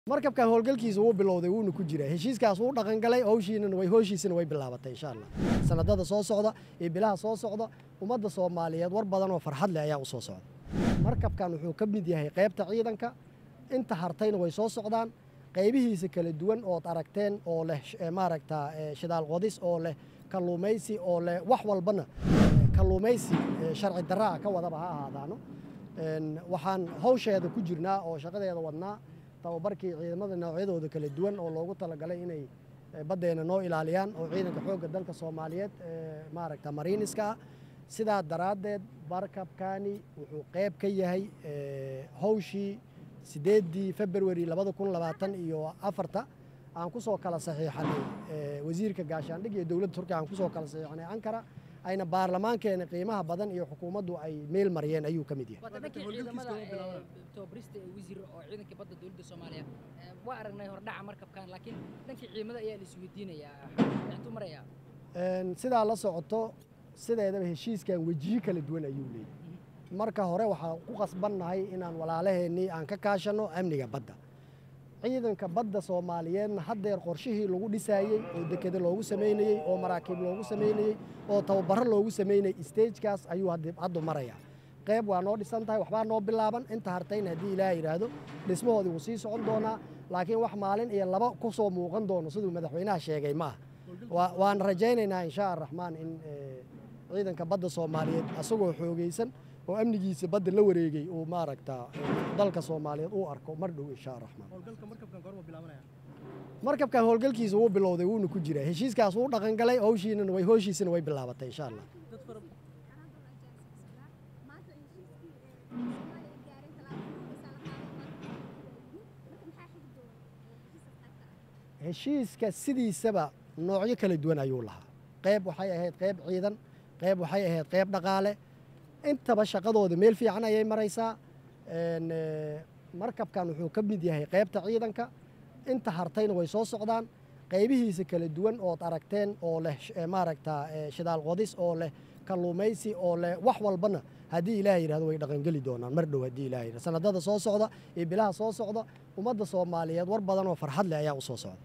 markabkan howlgalkiisa wuu bilowday wuuna ku jiraa heshiiskaas wuu dhaqangalay howshiinana way hooshiisana way bilaabatay insha allah sanadada soo socda iyo bilaha soo socda ummadda soomaaliyeed war badan oo farxad leh ayaa u soo socda markabkan wuxuu ka mid yahay qaybta ciidanka inta hartayna way soo socdaan qaybihiisa kala duwan ood aragteen oo leh maaragta shidaal qodis oo leh kalluumaysi oo leh wax walbana kalluumaysi sharci darraa ka wadaba ha ahaadaano waxaan hawsheeda ku jirnaa oo shaqadeeda wadnaa tababarkii ciidamada noocyadooda kala duwan oo loogu talagalay inay baddeena noo ilaaliyaan oo ciidanka xoogga dalka soomaaliyeed maaragta mariiniska ah sidaa daraaddeed markabkani wuxuu qayb ka yahay hawshii sideeddii februari labada kun labaatan iyo afarta aan ku soo kala saxiixanay wasiirka gaashaandhig iyo dowladda turkiya aan ku soo kala saxiixanay ankara ayna baarlamaankeena qiimaha badan iyo xukuumaddu ay meel mariyeen ayuu ka mid yahay dhankii ciidamada tababarista ee wasiir oo ciidankii badda dowladda soomaaliya waa aragnay hordhaca markabkan laakiin dhankii ciidamada ayaa la isweydiinayaa intuu marayaa sidaa la socoto sideedaba heshiiskan wejiyo kala duwan ayuu leeyahy marka hore waxaan ku qasbannahay inaan walaalaheennii aan ka kaashanno amniga badda ciidanka badda soomaaliyeedna haddeer qorshihii lagu dhisaayey oo dekeda loogu samaynayey oo maraakiib loogu samaynayey oo tababaro loogu samaynayey stagekaas ayuu haddu marayaa qayb waa noo dhisan tahay waxbaa noo bilaaban inta hartayna haddii ilaah yidhaahdo dhismahoodii wuu sii socon doonaa laakiin wax maalin iyo laba ku soo muuqan doono siduu madaxweynaha sheegay ma aha waan rajaynaynaa inshaa araxmaan in ciidanka badda soomaaliyeed asagoo xoogaysan oo amnigiisa badda la wareegay uu maaragta dalka soomaaliyeed uu arko mar dhow insha araxmaan markabkan howlgalkiisa wuu bilowday wuuna ku jiraa heshiiskaas wuu dhaqangalay howshiinana way hooshiisana way bilaabatay insha allah heshiiska sidiisaba noocyo kala duwan ayuu lahaa qayb waxay ahayd qayb ciidan qayb waxay ahayd qayb dhaqaale intaba shaqadooda meel fiican ayay maraysaa markabkan wuxuu ka mid yahay qaybta ciidanka inta hartayna way soo socdaan qaybihiisa kala duwan ood aragteen oo leh maaragta shidaal qodis oo leh kalluumaysi oo leh wax walbana haddii ilaah yidhahdo way dhaqangeli doonaan mar dhow haddii ilaah yidhahdo sanadada soo socda iyo bilaha soo socda ummadda soomaaliyeed war badan oo farxad leh ayaa u soo socda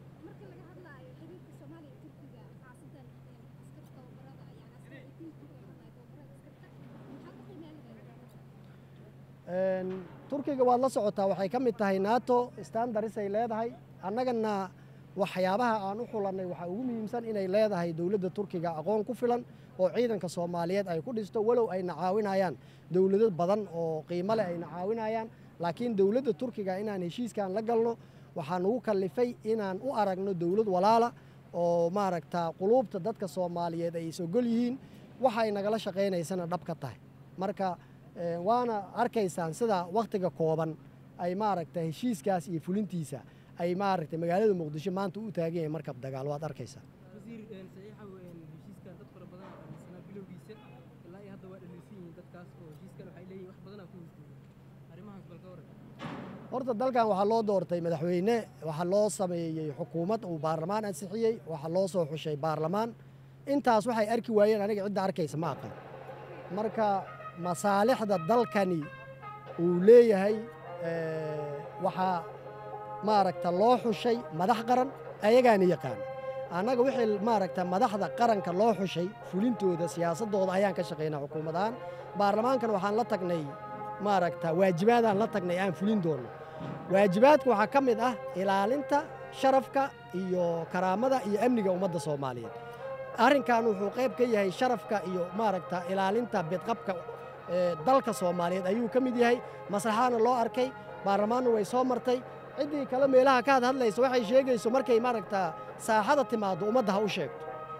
turkiga waad la socotaa waxay ka mid tahay nato standarisay leedahay annagana waxyaabaha aan u xulannay waxaa ugu muhiimsan inay leedahay dowladda turkiga aqoon ku filan oo ciidanka soomaaliyeed ay ku dhisto walow ayna caawinayaan dowlado badan oo qiimo leh ayna caawinayaan laakiin dowladda turkiga inaan heshiiskan la galno waxaa nagu kallifay inaan u aragno dowlad walaala oo maaragta quluubta dadka soomaaliyeed ay isogol yihiin waxay nagala shaqaynaysana dhab ka tahay marka waana arkaysaan sida wakhtiga kooban ay maaragta heshiiskaas iyo fulintiisa ay maaragta magaalada muqdisho maanta u taagan yahay markab dagaal waad arkaysaa wasiir saxiixa heshiiskan dad fara badan aa aaminsanaa bilowgiisa ilaa iyo hadda waa dhaleysan yihiin dadkaas oo heshiiskan waxay leeyihin wax badanaa ku hesdiiyey arrimahaas bal ka waran horta dalkan waxaa loo doortay madaxweyne waxaa loo sameeyey xukuumad uu baarlamaan ansixiyey waxaa loo soo xushay baarlamaan intaas waxay arki waayeen aniga cidda arkaysa ma aqan marka masaalixda dalkani uu leeyahay waxaa maaragta loo xushay madax qaran ayagaana yaqaana annaga wixii maaragta madaxda qaranka loo xushay fulintooda siyaasaddooda ayaan ka shaqaynaa xukuumad ahaan baarlamaankan waxaan la tagnay maaragta waajibaadaan la tagnay aan fulin doonno waajibaadka waxaa ka mid ah ilaalinta sharafka iyo karaamada iyo amniga ummadda soomaaliyeed arrinkan wuxuu qayb ka yahay sharafka iyo maaragta ilaalinta bidqabka dalka soomaaliyeed ayuu ka mid yahay maslaxaana loo arkay baarlamaanna way soo martay ciddii kale meelaha ka had hadlaysa waxay sheegayso markay maaragta saaxada timaaddo ummadda ha u sheegto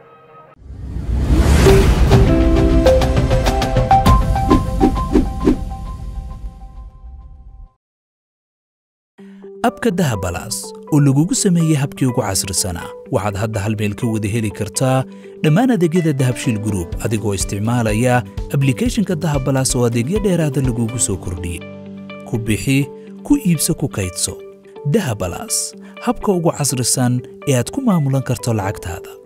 abka dahabalaas oo lagugu sameeyey habkii ugu casrisanaa waxaad hadda hal meel ka wada heli kartaa dhammaan adeegyada dahabshiil gruub adigoo isticmaalaya ablikeeshinka dahabalaas oo adeegyo dheeraada lagugu soo kordhiyey ku bixi ku iibso ku kaydso dahabalaas habka ugu casrisan ee aad ku maamulan karto lacagtaada